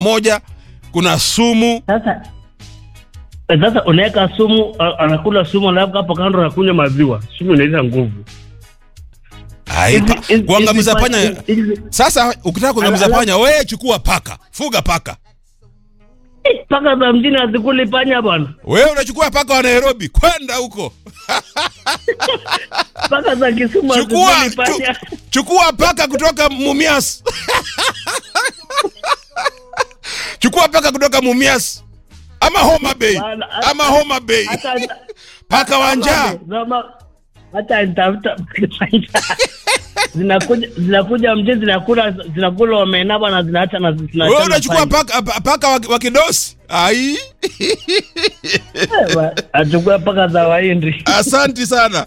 moja kuna sumu Sasa eh, sasa unaweka sumu, a- anakula sumu, alafu hapo kando anakunywa maziwa. Sumu inaleta nguvu. Ai, Hizi- pa- hizi- kuangamiza hizi- panya hizi- hizi- sasa ukitaka kuangamiza Ala- ala- panya we chukua paka fuga paka Eh, Paka za mjini hazikuli panya bwana. wewe unachukua paka wa nairobi kwenda huko Paka za Kisumu chukua hazikuli panya. chu, chukua paka kutoka mumias chukua paka kutoka mumias ama homa bay Bana, ama homa bay Hata paka wa njaa Zama- hata nitafuta zinakuja zinakuja mjini zinakula zinakula omena bwana zinaacha na zinaacha wewe na unachukua panya. paka, pa- paka wa, wa kidosi ai Eh, wa- achukua paka za Wahindi. asanti sana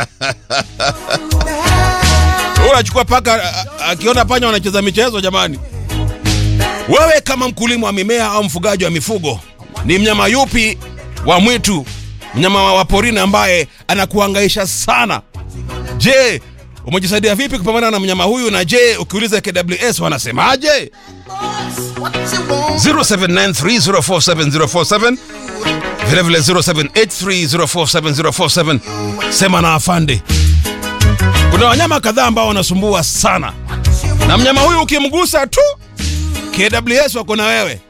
Wewe unachukua paka a- a- akiona panya wanacheza michezo jamani wewe kama mkulima wa mimea au mfugaji wa mifugo ni mnyama yupi wa mwitu mnyama wa wa porini ambaye anakuhangaisha sana je umejisaidia vipi kupambana na mnyama huyu na je ukiuliza kws wanasemaje 0793047047 vilevile 0783047047 sema na afande kuna wanyama kadhaa ambao wanasumbua sana na mnyama huyu ukimgusa tu kws wako na wewe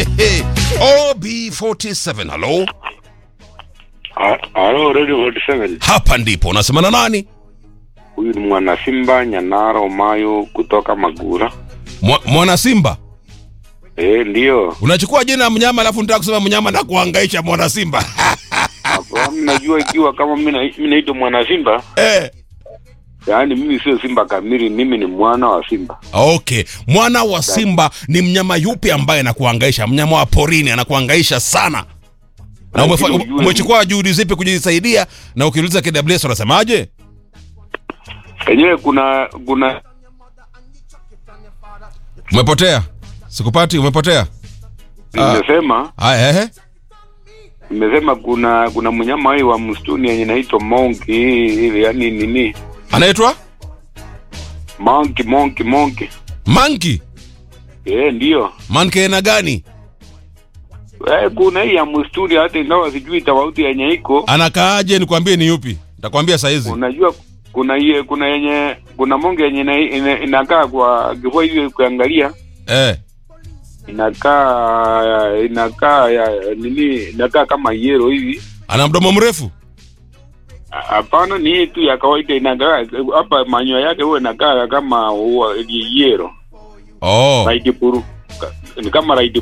ob47 halo Ha- Halo Radio 47. hapa ndipo unasema na nani Huyu ni mwana Simba Nyanara Omayo kutoka Magura. Mwa- mwana simba Eh, ndio. unachukua jina ya mnyama alafu nitaka kusema mnyama na kuhangaisha mwana simba Hapo mnajua ikiwa kama mimi na- mimi naitwa mwana Simba, eh. yaani mimi sio Simba kamili, mimi ni mwana wa Simba. okay mwana wa simba ni mnyama yupi ambaye anakuhangaisha mnyama wa porini anakuhangaisha sana na umefa- Lakini ujue- umechukua juhudi zipi kujisaidia na ukiuliza kws wanasemaje Yenyewe kuna kuna umepotea sikupati umepotea Ah. nimesema haya ehe nimesema kuna kuna mnyama hii wa msituni yenye inaitwa monkey, yaani nini? anaitwa Monkey, monkey, monkey. manki Eh, ndio. manki aina gani Eh, kuna hii ya msituni hata ingawa sijui tofauti yenye iko anakaaje nikwambie ni yupi nitakwambia saizi unajua kuna iye, kuna yenye kuna monge yenye ina, ina, inakaa kwa kifua hivi ukiangalia eh. inakaa inakaa ya nini inakaa kama yero hivi ana mdomo mrefu A- hapana ni hii tu ya kawaida inakaa hapa manyoya yake huwa inakaa kama huwa yero oh. raidi puru Ka- ni kama raidi